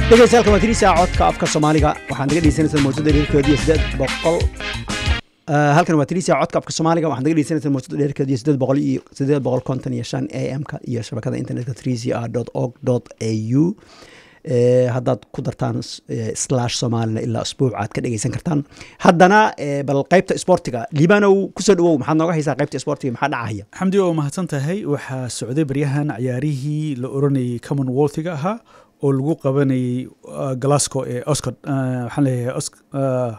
dhegeystayaal waa tirisa codka afka soomaaliga waxaad naga dhegeysanaysaa mawjada dheerkeediyo sideed boqol halkan waa tirisa codka afka soomaaliga waxaad naga dhegeysanaysaa mawjada dheerkeediyo sideed boqol iyo sideed boqol konton iyo shan a m-ka iyo shabakada internetka trisia dot org dot a u haddaad ku dartaan slash soomaalina ilaa usbuuc aad ka dhegeysan kartaan haddana bal qaybta sportiga liibanow kusoo dhawow maxaad nooga haysaa qaybta sportiga maxaa dhacaya xamdi oo mahadsan tahay waxaa socday baryahan ciyaarihii la oranayay commonwealthiga ahaa oo lagu qabanayay glasgow ee oscod waxaan leeyahay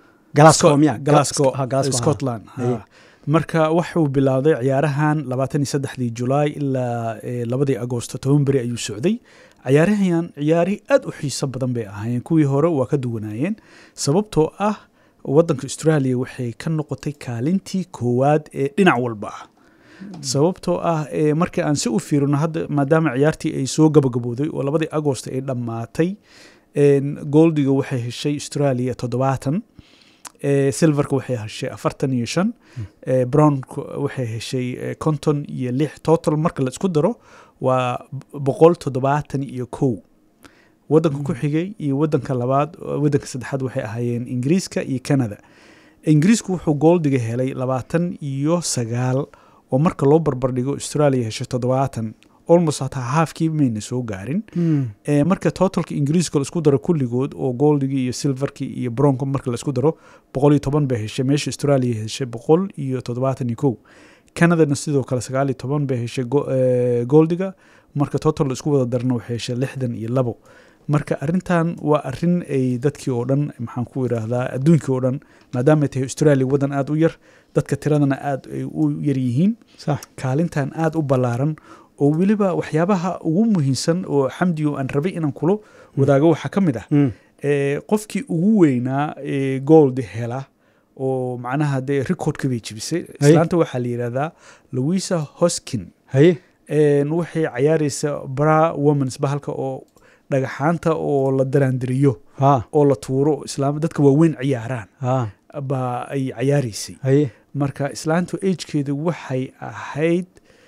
glasgow scotland marka waxuu bilowday ciyaarahan labaatan iyo saddexdii julaay ilaa labadii agosto toban beri ayuu socday ciyaarahan ciyaari aad u xiiso badan bay ahaayeen kuwii hore waa ka duwanaayeen sababtoo ah wadanka australia waxay ka noqotay kaalintii koowaad ee dhinac walba ah sababtoo ah markii aan si u fiirino hadda maadaama ciyaartii ay soo gabagabooday oo labadii agost ay dhammaatay goldiga waxay heshay australia toddobaatan silverka waxay heshay afartan iyo shan brownka waxay heshay konton iyo lix total marka la isku daro waa boqol toddobaatan iyo kow wadanka ku xigay iyo wadanka labaad wadanka saddexaad waxay ahaayeen ingiriiska iyo canada ingiriisku wuxuu goldiga helay labaatan iyo sagaal oo marka loo barbardhigo australia heshay toddobaatan almost hataa haafkii mayna soo gaarin marka totalka ingiriiska laisku daro kulligood oo goldigii iyo silverkii iyo bronco marka laisku daro boqol iyo toban bay heshay meesha australia heshay boqol iyo toddobaatan iyo kow canadana sidoo kale sagaal iyo toban bay heshay goldiga marka total isku wada darna waxay heshay lixdan iyo labo marka arintan waa arin ay dadkii oo dhan maxaan ku idhaahdaa adduunkii oo dhan maadaamay tahay australia wadan aada u yar dadka tiradana aada ay u yar yihiin kaalintan aada u ballaaran oo weliba waxyaabaha ugu muhiimsan oo xamdigo aan rabay inaan kulo wadaago waxaa ka mid ah qofkii ugu weynaa gold hela oo macnaha dee recordka bay jibisay islaanta waxaa la yidhahdaa louisa hoskin waxay cayaareysa bra womans bahalka oo dhagaxaanta oo la daraandiriyo oo la tuuro islaam dadka waaweyn ciyaaraan baa ay cayaareysay marka islaantu agekeedu waxay ahayd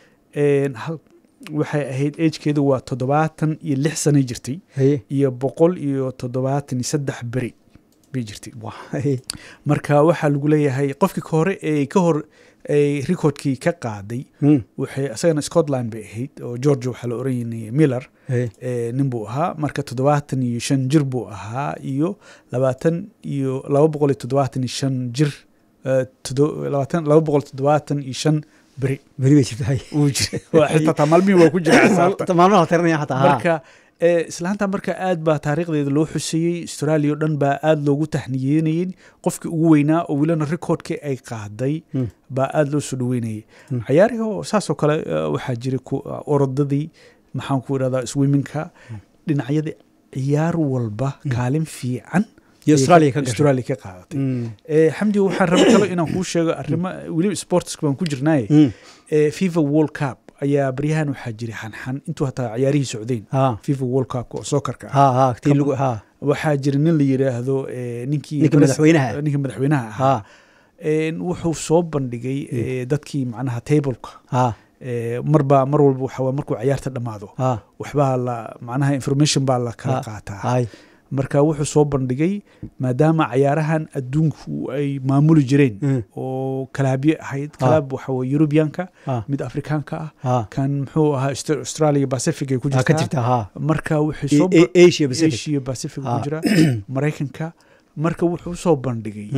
waxay ahayd agekeedu waa toddobaatan iyo lix sanay jirtay iyo boqol iyo toddobaatan iyo saddex beri bay jirtay marka waxaa lagu leeyahay qofkii ka hore ee ka hor ay recordkii ka qaaday waxay isagana scotland bay ahayd oo georgia waxaa la oranayay miller nin buu ahaa marka toddobaatan iyo shan jir buu ahaa iyo labaatan iyo laba boqol iyo toddobaatan iyo shan jir labaatan laba boqol toddobaatan iyo shan beri beri bay jirtay wuu jira xitaa maalmihi waa ku jira xisaabta maalmaha la tirinaya xataa marka islaanta marka aad baa taariikhdeeda loo xuseeyey australia o dhan baa aada loogu tahniyeynayey qofkii ugu weynaa oo welina recordkii ay qaaday baa aada loo soo dhaweynayay cayaarihii saasoo kale waxaa jiray orodadii maxaan ku idhahdaa swiminka dhinacyada ciyaar walba kaalin fiican australia ka qaadatay xamdi waxaan raba kalo inaan kuu sheego arrimo weliba sportska baan ku jirnaaye fifa world cup ayaa baryahan waxaa jiray xanxan intuu hataa ciyaarihii socdeen fifa world cup oo sokarka waxaa jira nin la yidhaahdo ninkii ninka madaxweynaha ahaa wuxuu soo bandhigay dadkii macnaha tableka marba mar walba waxa markuu ciyaarta dhammaado waxbaa la macnaha information baa la kala qaataa marka wuxuu soo bandhigay maadaama cayaarahan adduunku ay maamuli jireen oo kalaabye ahayd kalaab waxa weye yurubiyanka mid afrikaanka ah kan muxuu ahaa australia pacific ay ku jirtaa marka wuxuuasia pacific ku jira maraykanka marka wuxuu soo bandhigay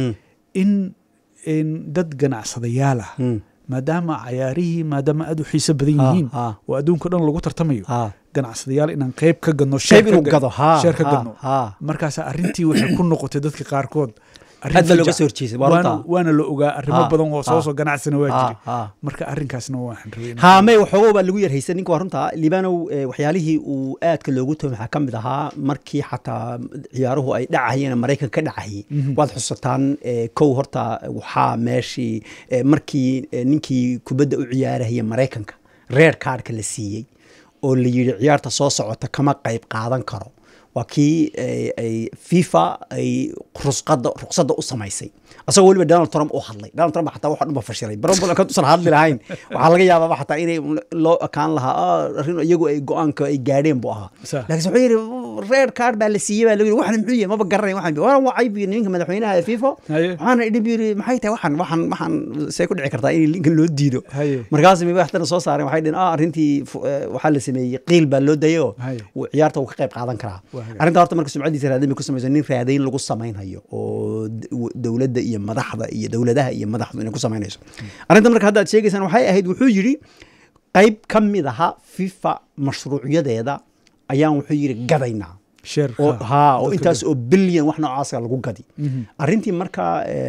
in dad ganacsadayaal ah maadaama cayaarihii maadaama aad u xiiso badan yihiin oo adduunka dhan lagu tartamayo ganacsadayaal inaan qeyb ka gadno sheer ka gadno markaas arrintii waxay ku noqotay dadka qaarkood waana la ogaa arrimo badan oo soo soo ganacsina waa jiray marka arrinkaasna waan rabay haamey waxoogo baa lagu yarhaysan ninka waa runta liibanow waxyaalihii uu aadka loogu toomay waxaa ka mid ahaa markii xataa ciyaaruhu ay dhacayeen maraykan ka dhacayay waad xusataan kow horta waxaa meeshii markii ninkii kubadda u ciyaarahaya maraykanka reer kaadhka la siiyey oo la yidhi ciyaarta soo socota kama qayb qaadan karo waa kii ay fifa ay rusqada ruqsadda u samaysay asagoo weliba donald trump u hadlay donald trump xataa waxa dhanba fashilay baro badan kadusan hadli lahayn waxaa laga yaababa xataa inay loo ekaan lahaa arrin iyagu ay go-aanka ay gaadheen buu ahaa laakiin wuxuu yidhi red card baa la siiyey baa lagu yiri waxan muxuu yahay maba garanay waxan waan wacay bu yiri ninka madaxweynaha ee fifa Haye. waxaana idhi bu yiri maxay tahay waxan waxan waxan see ku dhici kartaa in linkan loo diido Haye. markaas mi waxtana soo saareen waxay dhaheen ah arrintii fu- eh, waxaa la sameeyey qiil baa loo dayay oo Haye. uu ciyaarta uu ka qayb qaadan karaa Waa hagaag. arrinta horta marka sumcadiisa raadayn bay ku samaysa nin raadayn lagu samaynhayo oo d- w- dowladda iyo madaxda iyo dowladaha iyo madaxdu inay ku samaynayso arrinta marka hadda aad sheegaysaan waxay ahayd wuxuu yidhi qayb ka mid aha fifa mashruucyadeeda ayaan wuxuu yidhi gadaynaa sheer oo haa oo dadka intaas oo bilyan wax noocaasa lagu gadi arrintii marka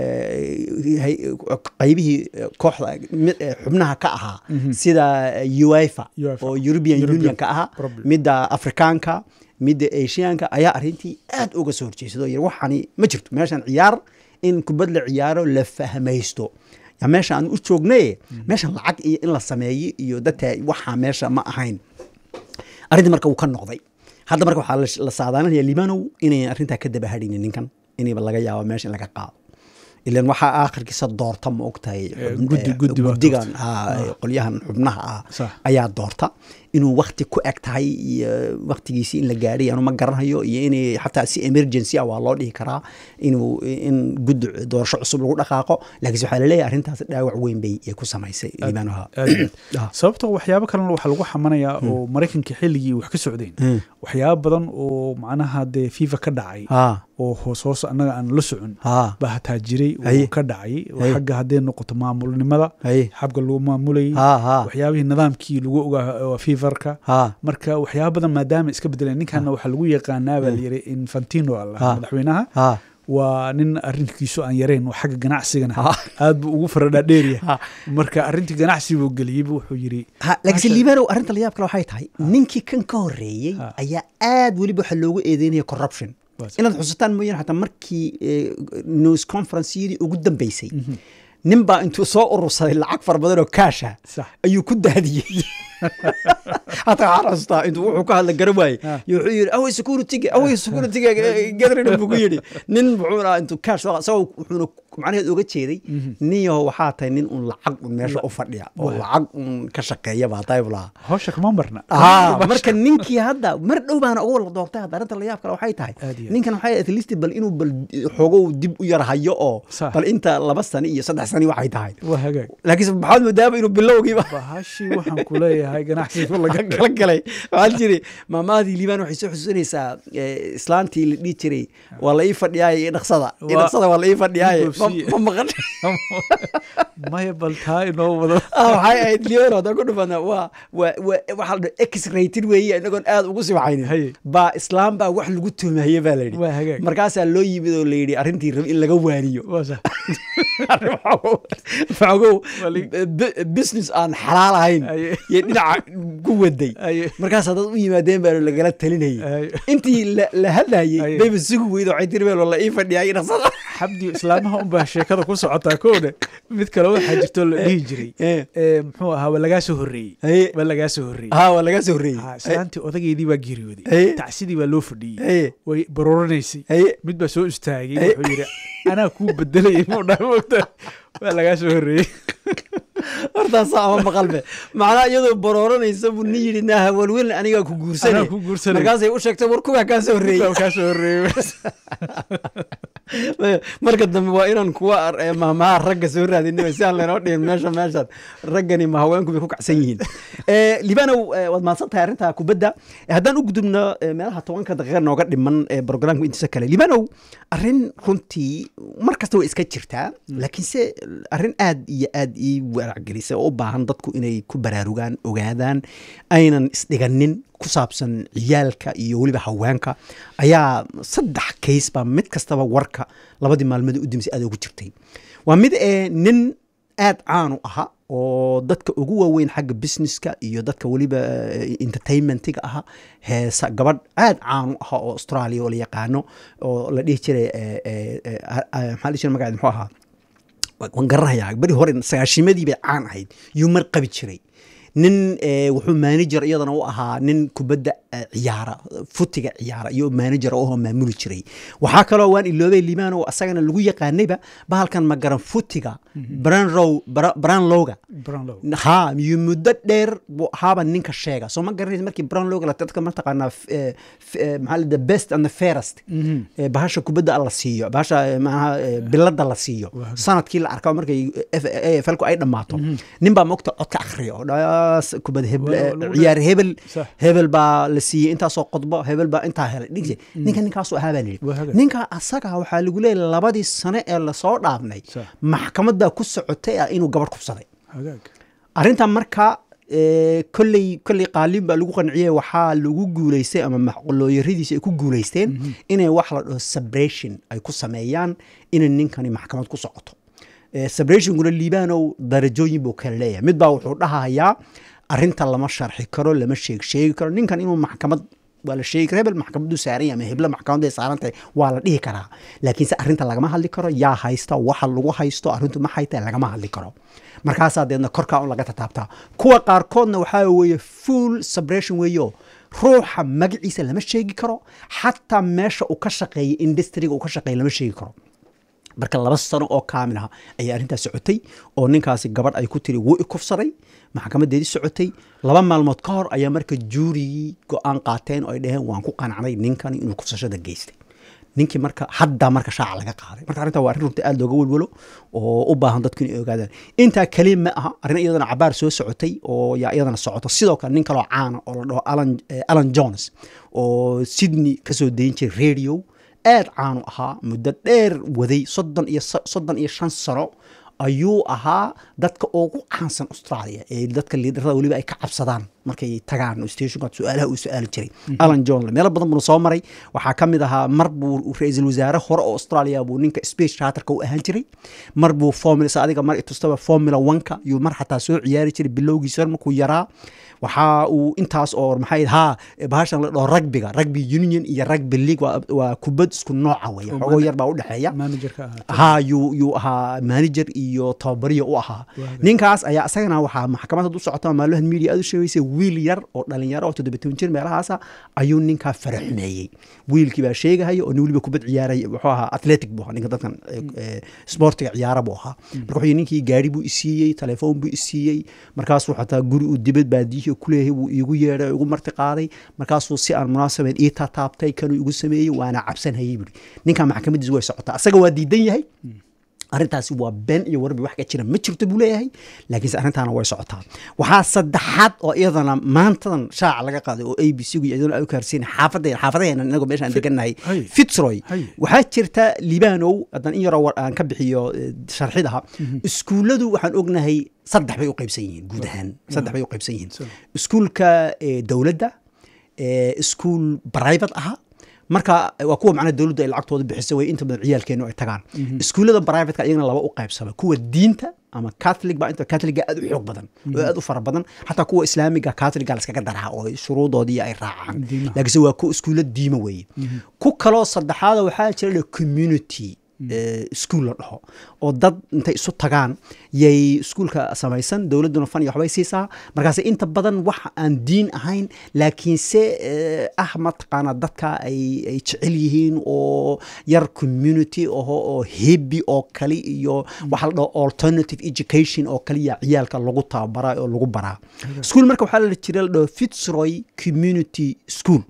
eh, hay- qaybihii eh, kooxda mid- eh, xubnaha ka ahaa sida uefa UEFA. oo european European union ka ahaa problem. midda afrikaanka midda asiaanka ayaa arrintii aad uga soo horjeesado yiri waxani ma jirto meeshan ciyaar in kubad la ciyaaro la fahmaysto ya meesha aan u joognay meeshan lacag iyo in la sameeyo iyo dadka waxaa meesha ma ahayn arrintii marka wuu ka noqday hadda marka waxaa la- la saadaalinaya libanow inay arrintaa ka daba hadhaynin ninkan inayba laga yaabo meesha in laga qaado ilan waxaa aakhirkiisa doorta ma ogtahay Eh, xubn- guddi- eh, guddi baa guddigan haa, qolyahan xubnaha ah Sax. ayaa doorta inuu wakti ku eg tahay iyo waktigiisi in la gaadhay anu ma garanhayo iyo inay xataa si emergency ah waa loo dhihi karaa inuu in guddi doorasho cusub lagu dhaqaaqo laakiinse waxaa laleeyahay arrintaas dhaawac weyn bay ay ku samaysay libanoha aad iyo aad. sababtoo waxyaabo kalena waxaa lagu xamanayaa oo maraykanka xilligii wax ka socdeen waxyaabo badan oo macnaha dee fifa ka dhacay haa oo hoos hoos annaga aan la socon haa baa hataa jiray oo Haye. ka dhacay oo Haye. xagga hadday noqoto maamulnimada haye xabka lagu maamulayay haa haa waxyaabihii nidaamkii lagu ogaa oo fifarka haa marka waxyaaba badan maadaama iska bedeleen ninkanna waxaa lagu yaqaanaa baa layiri infantino Ha. allah madaxweynaha haa waa nin arrinkiisu aan yarayn oo xagga ganacsigana Ha. aad buu ugu faradhaadheerya Ha. marka arrintii ganacsi buu geliyeyba wuxuu yiri ha laakiinse Maasha- libanow arrinta la yaab kale waxay tahay ninkii kan ka horreeyey Ha. ayaa aad weliba waxaa loogu eedeynaya corruption Waa sax. inaad xusataan mooyaan xataa markii eh, news conferenceyadii ugu dambeysay nin baa intuu soo urursaday lacag fara badan oo kaasha sax ayuu ku daadiyey hataa waxaan xustaa intuu wuxuu ka hadla garan waayey Ha. iyo wuxuu yidhi awey securityga awey securityga gathering buu ku yidhi nin wuxuu dhahaa intuu kaash soo isagoo wuxuuna macnaheed oga jeeday nin yaho waxaa tahay nin un lacag un meesha u fadhiya oo lacag un ka shaqeeya baa tahay buu lahaa hawsha kama marna aa marka ninkii hadda mar dhow baana uga wala doortay hadda arrinta la yaab kale waxay tahay Aad iyo aad. ninkan waxay at least bal inuu bal xoogow dib u yar hayo oo Sax. bal inta laba sani iyo saddex sani waxay tahay waa hagaag laakiinse maxaad moodaaba inuu bilowgiiba bahashii waxaan ku leeyahay ganacsiga laga kala galay waxaa jiri maamaadii liibaan waxay soo xusuusanaysaa eh, islaantii la dhihi jiray waa la ii fadhiyaay iyo dhaqsada iyo Waa- dhaqsada waa la ii fadhiyaay Dib ma boobsiye. ma maqan maya bal taa inoo wado Ah, waxay ahayd lion haddaan ku dhufana waa waa waa waxaa la dhaha x rated weeye inagoon aad ugu Haye. sibxaynin baa islaam baa wax lagu tumaye baa la yidhi waa hagaag markaasaa loo yimid oo la yidhi arrintii rab in laga waaniyo waa sax fagow Waa li- business aan xalaal ahayn Haye. iyo dhinaca ku waday Haye. markaasaa dad u yimaadeen baa lagala talinayay Haye. intii la- la hadlayey Haye. bayba sugi weydo waxay tiri meel la ii fadhiyay dhaqsada xabdi islaamaha unbaa sheekada ku socotaa koone mid kale waxaa jirtoo la dhihi jiray Eh. ee, muxuu ahaa waa lagaa soo horreeyey Haye. waa lagaa soo horreeyey haa waa laga soo horreeyey Ha, islaantii odageedii baa geeriyooday Haye. tacsidii baa loo fadhiyey Haye. way barooranaysay Haye. mid baa soo istaagay Haye. wuxuu yidhi anaa kuu bedelayay muu dhaha moogta waa lagaa soo horreeyey hortaasaa ama maqalbe macnaa iyadoo barooranaysa buu nin yidhi naaha walwelin anigaa ku guursanay Anaa ku guursanay. markaasay u sheegtay war kuwaa kaa soo horreeyey waa kaa soo horreeyey marka dambe waa inaan kuwa ar- ee mahmaha ragga soo raadinay si aan laynoo dhihin meesha meeshaan raggani ma haweenku bay ku kacsan yihiin Eh, libanow eh, waad mahadsan tahay arrinta kubadda Eh, haddaan u gudubno eh, meelaha tobanka daqiiqa nooga dhiman ee programka intiisa kale libanow arrin runtii mar kasta way iska jirtaa laakiinse arrin aad iyo aad ii waracgelisay oo u baahan dadku inay ku baraarugaan ogaadaan aynan isdhiganin ku saabsan ciyaalka iyo weliba haweenka ayaa saddex kays baa mid kastaba warka labadii maalmood u dambeysay aad ugu jirtay waa mid ee nin aad caan u ahaa oo dadka ugu waaweyn xagga businesska iyo dadka weliba eh, entertainmentiga aha heesa gabadh aad caan u ahaa oo australia oo la yaqaano oo la dhihi jiray eh, eh, eh, ah, ah, maxaa la dhihi jiray magaceed muxuu ahaa waan garanayaa beri hore sagaashimadii bay caan ahayd yuu mar qabi jiray nin eh, wuxuu manager iyadana u ahaa nin kubadda eh, ciyaara futiga ciyaara iyo manager oo maamuli jiray waxaa kaloo waan iloobay limaan oo asagana lagu yaqaanayba bahalkan magaran futiga branrow branlowga brownlow ha iyo muddo dheer buu ahaaba ninka sheega soo ma garanaysa markii branlowga la dadka mataqaanaa f- eh, f- eh, maxaa la the best and the fairest Eh, bahasha kubadda la siiyo bahasha eh, maaha eh, bilada la siiyo sanadkii la arkaa markay aflku ay dhammaato nin baa mogta codka akhriya oo dhaas kubad hebel Waa- eh, lagu ciyaar hebel Sax. hebel baa la siiyey intaasoo qodbo hebel baa intaa helay dhigse ninka ninkaasu ahaa baa Waa layidhi haga. ninka asaga waxaa lagu leeyahay labadii sane ee lasoo dhaafnay Sax. maxkamadda ku socotay ah inuu gabadh kubsaday hagaag arrintan marka eh, kolley kolley qaalin baa lagu qanciyey waxaa lagu guulaystay ama maxqalooyaradiisa ay ku guulaysteen inay wax la dhaho sabration ay ku sameeyaan inay ninkani maxkamad ku socoto Eh, sabrationkuna liibanow darajooyin buu kala leeyahay mid baa wuxuu dhahayaa arrinta lama sharxi karo lama sheeg sheegi karo ninkan inuu maxkamad waa la sheegi karo hebel maxkamaddu saaran yahay ama hebla maxkamaddu ay saaran tahay waa la dhihi karaa laakiinse arrinta lagama hadli karo yaa haysta waxa lagu haysto arrintu ma hayta lagama hadli karo markaasaa deedna korkaa un laga tataabtaa kuwa qaarkoodna waxaa weeye full sabration weeyo ruuxa magaciisa lama sheegi karo xataa meesha uu ka shaqeeyay industriga uu ka shaqeeyay lama sheegi karo marka laba sano oo kaamil ah ayaa arrintaas socotay oo ninkaasi gabadh ay ku tiri wuu i kufsaday maxkamadeedii socotay laba maalmood ka hor ayaa marka juurigii go-aan qaateen oo ay dhaheen waan ku qanacnay ninkani inuu kufsashada geystay ninkii marka haddaa marka shaaca laga qaaday marka arrintaa waa arrin runta aad looga welwelo oo u baahan dadku inay ogaadaan intaa kaliya ma aha arrin iyadana cabaar soo socotay oo yaa iyadana socoto sidoo kale nin kaloo caana oo la dhaho alan eh, alan jones oo sydney kasoo dayin jiray radio aad caanu ahaa muddo dheer waday soddon iyo sa- soddon iyo shan sano ayuu ahaa dadka ugu caansan australia ee dadka liidarada weliba ay ka cabsadaan markay tagaan stationka su-aalaha uu su-aali jiray alan john meelo badan buuna soo maray waxaa ka mid ahaa mar buu ra-iisul wasaare hore oo australia buu ninka space charterka u ahaan jiray mar buu formula sa adiga mar itustaba formula oneka yuu mar xataa soo ciyaari jiray bilowgiisa markuu yaraa waxa uu intaas oo maxay ha bahashan la dhaho rugbiga rugby union iyo rugby league waa, waa kubad isku nooca weeye xogoo yar baa u dhexeeya managerka ahaa ha yuu yuu ahaa manager iyo tababariya u ahaa ninkaas ayaa isagana waxaa maxkamad u socota maalmahan media aad u sheegaysay wiil yar oo dhalinyaro oo toddoba toban jir meelahaasa ayuu ninkaa faraxumeeyey wiilkii baa sheegahaya oo nin weliba kubad ciyaaray wuxuu ahaa athletic buu ahaa ninka dadkan eh, eh, sportiga ciyaara buu ahaa marka wuxuu yidhi ninkii gaari buu isiiyey telefoon buu isiiyey markaasuu xataa guri uu dibad baadiyihii kuleeyahay wuu iigu yeedhay oo igu marti qaaday markaasuu si aan munaasabeed ii tataabtay kanuu igu sameeyey waana cabsanhayay buuri ninkaa maxkamadiis way socotaa asaga waa diidan yahay arrintaasi waa been iyo warbi wax ka jira ma jirto buu leeyahay laakiinse arrintaana way socotaa waxaa saddexaad oo iyadana maantadan shaaca laga qaaday oo a b c gu iyaduna ay u kaarsiin xaafadeen xaafadaheena inagoo meeshaan degannahay hay. fitzroy Hay. waxaa jirta libaanow haddaan in yaroo war aan ka bixiyo eh, sharxidaha iskuulladu waxaan ognahay saddex bay u qaybsan yihiin guud ahaan saddex bay u qaybsan yihiin So. iskuulka eh, dowladda eh, iskuul private aha marka waa kuwa macnaha dowladdu ay lacagtooda bixisay way inta badan ciyaalkeenu ay tagaan iskuullada privateka iyagana laba u qaybsama kuwa diinta ama catholic baa inta catholiga aad u xoog badan oo aad u fara badan xataa kuwa islaamiga catholiga laskaga daraa oo shuruudoodii ay raacaan Diimaha. laakiinse waa ku iskuulla diima weeye ku kaloo saddexaada waxaa jira la community eh, school la dhaho oo dad intay isu tagaan yay iskuulka samaysan dowladduna fan iyo waxbay siisaa markaase inta badan wax aan diin ahayn laakiinse eh, ah mataqaana dadka ay ay jecel yihiin oo yar community oho oo hebi oo kale iyo waxa la dhaho alternative education oo kaliya ciyaalka lagu tababaraa oo lagu baraa school marka waxaa la jira la dhaho fitzroy community school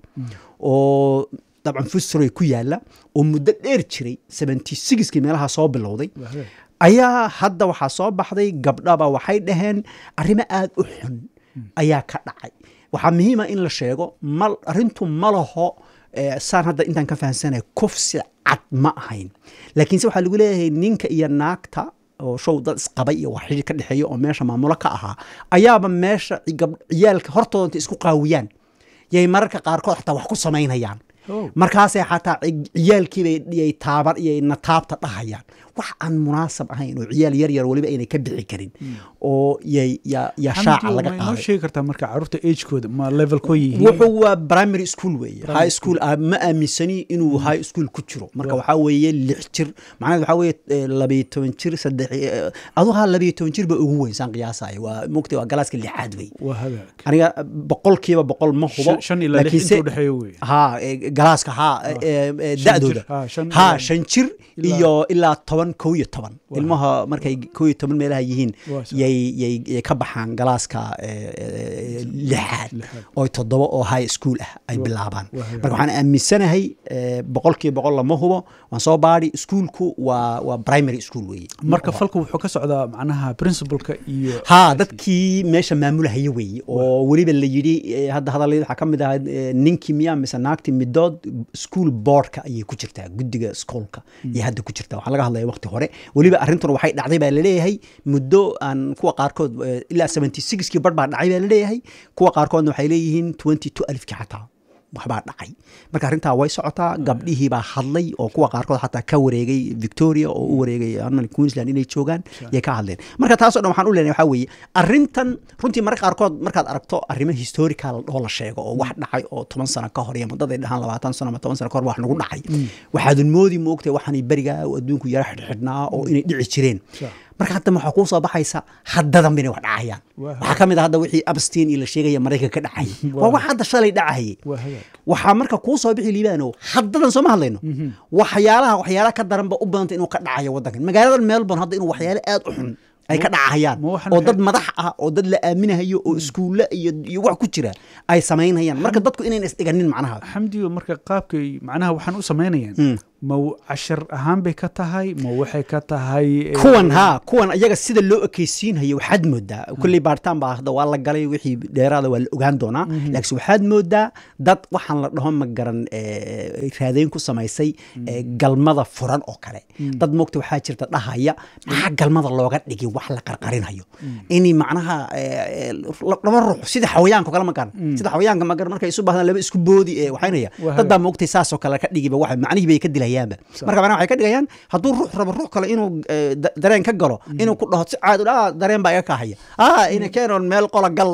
oo dabcan fitzroy ku yaala oo muddo dheer jiray seventy sixkii meelaha soo bilowday Waa hagaag. ayaa hadda waxaa soo baxday gabdhaba waxay dhaheen arrimo aad u xun ayaa ka dhacay waxaa muhiima in la sheego ma arrintu ma laho eh, saan hadda intaan ka fahamsanay kufsi cad ma ahayn laakiinse waxaa lagu leeyahay ninka iyo naagta oo show dad isqabay iyo wax xidhiir ka dhexeeya oo meesha maamulo ka ahaa ayaaba meesha gab- ciyaalka hortooda intay isku qaawiyaan yay mararka qaarkood xataa wax ku samaynayaan Oh. markaasay xataa ci- ciyaalkiibay taaban iyo nataabta dhahayaan wax aan munaasab ahayn oo ciyaal yar yar weliba aynay ka bixi karin oo yay ya ya shaaca Xamdi, laga ma inoo qaaday sheegi kartaa marka carruurta agekooda ma levelkoo yihiin wuxuu waa primary school weeye high school ah, ma aaminsani inuu high school ku jiro marka waxaa weeye lix jir macnaheed waxaa weeye eh, labayo toban jir saddex eh, adu haa labayo toban jir ba ugu weyn saan qiyaasaya waa mogtay waa galaaska lixaad wey waa hagaag aniga boqolkiiba boqol ma hubo Shan- shan ilaa lix laakiinse- inta udhexeeya wey ha eh, galaaska ha eh, eh, Shan da'dooda jir, ha, shan ha ilaa- shan jir ilaa- iyo ilaa toban toban kow iyo toban ilmaha markay kow iyo toban meelaha yihiin Waa sax. yay yay yay ka baxaan galaaska eh, eh, lixaad Lixaad. oo toddoba oo high school ah ay Waa- bilaabaan waa hagaag. marka waxaan aaminsanahay eh, boqolkiiba boqol lama hubo waan soo baadhi iskuulku waa waa primary school weeye marka falku wuxuu ka socdaa macnaha principalka iyo ha dadkii meesha maamulahaya weeye oo weliba la yidhi eh, hadda hadalladii waxaa ka mid ahaa eh, ninkii miyaa mise naagtii midood school boardka ayay ku jirtaa guddiga schoolka iyo hadda ku jirtaa waxaa laga hadlaya waqti hore weliba arrintuna waxay dhacday baa laleeyahay muddo aan kuwa qaarkood eh, ilaa 76 kii bar baa dhacay baa laleeyahay kuwa qaarkoodna waxay leeyihiin 22 alifkii xataa waxbaa dhacay marka arrintaa way socotaa gabdhihii baa hadlay oo kuwa qaarkood xataa ka wareegay victoria oo u wareegay armal queensland inay joogaan yay ka hadleen marka taasoo dhan waxaan u leenahay waxaa weeye arrintan runtii marka qaarkood markaad aragto arrimo historical oo la sheego oo wax dhacay oo toban sano ka hor iyo muddaday dhahaan labaatan sano ama toban sano ka hor wax nagu dhacay waxaadun moodi moogtay waxaanay berigaa oo adduunku yara xidhxidhnaa oo inay dhici jireen Sure. marka hadda waxaa kuu soo baxaysa haddadan inay wax dhacayaan Waa waxaa ka mid a hadda wixii abstin iyo la sheegaya maraykanka ka dhacayay waa wax hadda shalay dhacayay waa hagaag waxaa marka kuu soo bixi liibaano haddadan sooma hadlayno waxyaalaha waxyaalaha ka daranba u badanta inuu ka dhacayo waddankan magaaladan melbourne hadda inuu waxyaale aad u xun ay ka dhacayaan ma waxaan oo maxay- dad madax ah oo dad la aaminahayo oo iskuulle iyo iyo wax ku jira ay samaynayaan marka dadku inayna isdhiganin macnaha xamdiyo marka qaabkay macnaha waxaan u samaynayaan ma cashar ahaan bay ka tahay ma waxay ka tahay eh, kuwan haa kuwan iyaga sida loo ekeysiinhayo waxaad moodaa kolley baaritaan baa hadda waa la galay wixii dheeraada waa la ogaan doonaa laakiin waxaad moodaa dad waxaan la dhaho ma garan eh, raadeyn ku samaysay eh, galmada furan oo kale dad moogta waxaa jirta dhahaya maxaa galmada looga dhigi wax la qarqarinayo ini macnaha eh, eh, laba ruux sida xawayaanka oo kale ma garan sida xawayaanka ma garan markay isu baahdaan laba isku boodi eh, waxaynaya Waa dad baa moogtay saasoo kale ka dhigiba waxa macnihii bay ka dilayaanba marka macnaha waxay ka dhigayaan hadduu ruux rabo ruux kale inuu eh, da- dareen ka galo inuu ku dhaho si caadi ah dareen baa iga kahaya ah ina keenoon meel qola gallo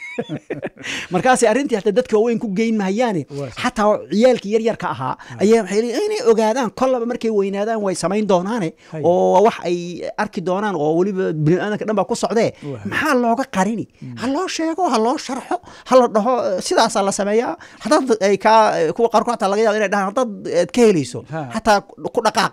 markaasay arrintii hata dadka waaweyn ku geyn mahayaane Waa sax. xataa ciyaalkii yaryarka ahaa ayaa waxay leeyihin inay ogaadaan kollaba markay weynaadaan way samayn doonaane Hay. oo wax ay arki doonaan oo weliba biniaadanka dhan baa ku socdee Waa. maxaa looga qarini ha loo sheego ha loo sharxo ha la dhaho eh, sidaasaa la sameeyaa haddaad ay kaa kuwa qaarkood xataa laga yaaba inay dhahaan haddaad aad ka helayso Ha. xataa ku dhaqaaq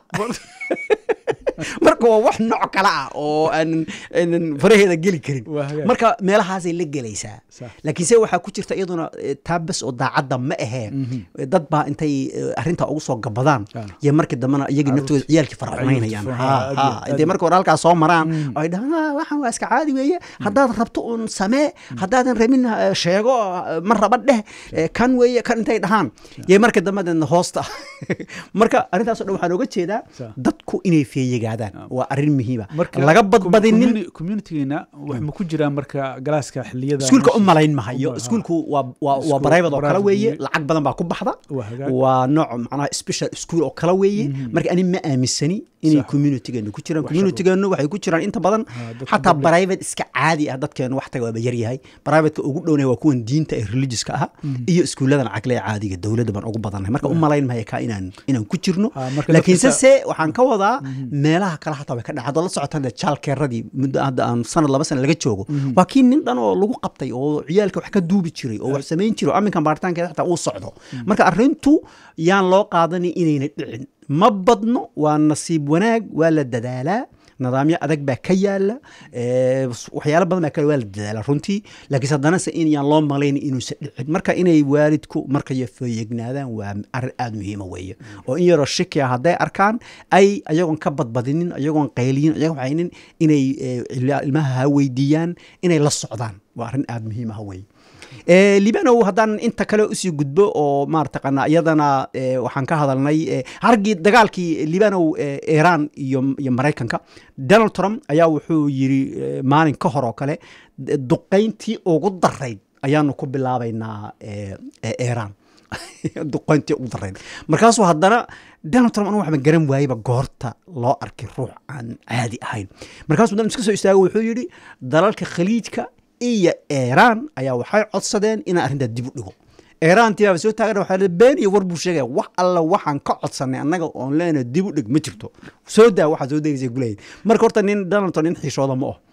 marka waa wax nooc kale ah oo aan aanan faraheeda geli karin Waa hagaag. marka meelahaasay la gelaysaa Sax. laakiin se waxaa ku jirta iyaduna eh, taa bes oo daacadda ma ahee dad baa intay eh, arrintaa ugu soo gabadaan Ah. iyo markii dambena iyagii naftooda ciyaalkii faraxumaynayaan Ciyaalkii Ha, faraxumaynayaan. ha. Aad iyo- intay marka hore halkaas soo maraan oo ay dhahaan "Ah, waxaan waa iska caadi weeye haddaad rabto uun samee haddaadan rabin eh, sheego eh, ma raba dheh eh, kan weeye kan intay dhahaan yay marka dambe deedna hoosta marka arrintaasoo dhan waxaan oga jeedaa Sax. dadku inay feeyigaadaan waa arrin muhiima marka laga badbadinin communi- communitygeena wax ma ku jiraan marka galaaska xiliyada iskuulka u meesha- malayn mahayo Uma- iskuulku waa waa waa Iskuul private oo kale private weeye weeye. lacag badan baa ku baxda Waa hagaag. waa nooc macnaha special school oo kale weeye marka ani ma aaminsani inay Sax. communitygeenu ku jiraan Wax communitygeenu waxay ku jiraan inta badan Ha, dadka xataa public. private iska caadi ah dadkeenu wax taga waaba yaryahay privateka ugu dhownaya waa kuwan diinta ee religioska ah iyo iskuulladan cagle ee caadiga dowladda baan ugu badannahay marka u malayn mahaya kaa inaan inaan ku jirno Ha, marka laakiinse dadka- se waxaan ka wadaa meelaha kale xataa way ka dhacay haddaad la socotaan dee jaalkeeradii muddo hadda aan sanad laba sana laga joogo waa kii nin dhan oo lagu qabtay oo ciyaalka wax ka duubi jiray oo wax samayn jiray oo aminkan baaritaankeeda xataa uu socdo marka arrintu yaan loo qaadanin inayna dhicin ma badno waa nasiib wanaag waa la dadaalaa nidaamyo adag baa ka yaala eh, waxyaalo badan baa kale waa la dadaala runtii laakiinse haddana se in yaan loo malayn inuusan dhicin marka inay waalidku markay feeyegnaadaan waa arrin aada muhiima weeye oo in yaroo shiki ah hadday arkaan ay ayagoon ka badbadinin ayagoon qayliyin ayagoon waxaynin inay eh, ila- ilmaha ha weydiiyaan inay la socdaan waa arrin aada muhiim ah weeye Eh, libanow haddaan inta kale usii gudbo oo maarataqana iyadana eh, waxaan ka hadalnay eh, hargii dagaalkii libanow eh, iran iyo iyo maraykanka donald trump ayaa wuxuu yiri eh, maalin ka hor oo kale d- duqayntii ugu darayd ayaanu ku bilaabaynaa eh, eh, iran duqayntii ugu darayd markaasuu haddana donald trump anu waxba garan waayeba goorta loo arkay ruux aan caadi ahayn markaasuu dan iska soo istaago wuxuu yidhi dalalka khaliijka iyo iran ayaa waxay codsadeen inaan arrintaa dib u dhigo iran tibaaba soo taagan waxaa la been iyo war buu sheegaya wax alla waxaan ka codsanay annaga oon leenahay dib u dhig ma jirto soo daa waxaa soo degaysa gulayay marka horta nin donald trump nin xiishooda ma oh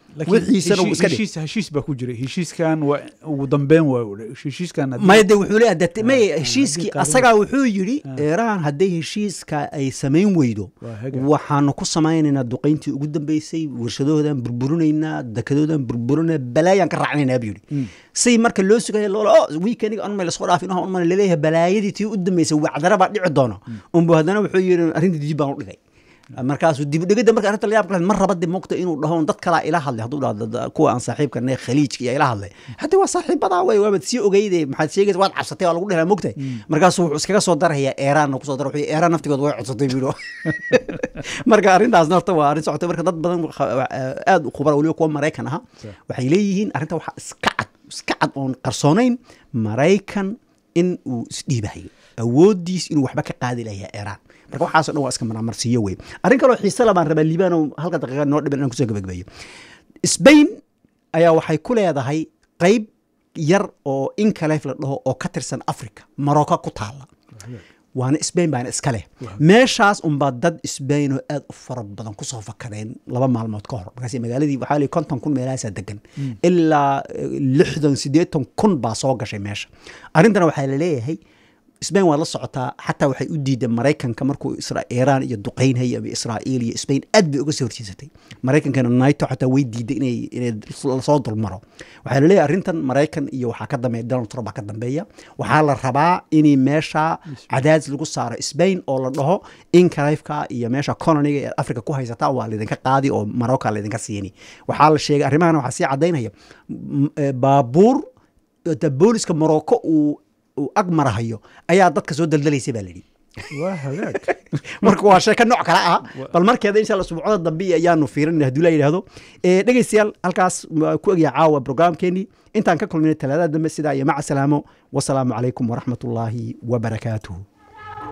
Laakiin wixiisana wuu heshi- iska dhig heshiis heshiis baa ku jiray heshiiskan waa ugu dambeyn waa heshiiskan haddii- maya de wuxuu leeyahay dee may ah, heshiiskii haddii asagaa wuxuu yidhi Ah. iiraan hadday heshiiska ay samayn weydo waa haga. waxaanu ku samaynaynaa duqayntii ugu dambeysay warshadahoodan burburinaynaa dekadoodan burburinaa balaayaan ka raacnaynaa buu yidhi Mm. say marka loo sugaya loola o weekeniga anma lasoo dhaafin oh anma laleeyahay balaayadii tii u dambeysay wacdara baa dhici doono unbu haddana wuxuu yidhi arrintii dib baan u dhigay markaasuu dibdhigida marka arrinta la yaab kale mar raba dib mogta inuu dhaho dad kalaa ila hadlay hadduu dhaho dad- kuwa aan saaxiibka nahay khaliijka iyo ila hadlay hadda waa saaxiibadaa wey waabad sii ogeyde maxaad sheegaysa waad cabsatay waa lagu dhelaa mogtay markaasuu wuxuu iskaga soo daraya eeraan kusoo dara wuxuu eeraan naftigood way codsatay buu marka arrintaasna horta waa arrin socotay marka dad badan waxa- aad u khubara weliba kuwa maraykan aha waxay leeyihiin arrinta waxaa iska cad iska cad oon qarsoonayn maraykan in uu isdhiibahayo awoodiis inuu waxba ka qaadi layaa iiraan marka waxaasoo dhan waa iska marmarsiiyo wey arrin kaloo xiise la baan rabaa liibano halka daqiiqa noo dhiban inaan kusoo gabagabeeyo sbain ayaa waxay ku leedahay qayb yar oo inkalef la dhaho oo ka tirsan africa marocco ku taala waana sbain baana iska leh meeshaas unbaa dad sbain oo aad u fara badan kusoo fakadeen laba maalmood ka hor markaas magaaladii waxaa lii konton kun meelahaasaa degan ilaa eh, lixdan siddeetan kun baa soo gashay meesha arrintana waxaa la leeyahay sbain waad la socotaa xataa waxay u diideen maraykanka markuu isra iiraan iyo duqaynhaya ama israa'iil iyo sbain aad bay uga soo horjeesatay maraykankana naito xataa way diiday inay inay lasoo dulmaro waxaa laleeyahay arrintan maraykan iyo waxaa ka dambeeya donald trump baa ka dambeeya waxaa la rabaa in meesha cadaadis lagu saaro sbain oo la dhaho inkalifka iyo meesha coloniga ee africa ku haysata waa laydinka qaadi oo marocca laydinka siini waxaa la sheegay arrimahan waxaa sii cadaynaya m- eh, baabuur ta booliska morocco uu uu ag marahayo ayaa dadka soo daldalaysa baa layidhi waa hagaag marka waa sheeko nooc kale ah bal markeeda insha alla subcada dambe ayaanu fiirinayna hadduu la yidhaahdo Eh, dhegeystayaal halkaas waa ku egya caawa programkeenii intaan ka kulminay talaadada dambe sidaa iyo maca salaamo wasalaamu calaykum waraxmatullaahi wabarakaatuhu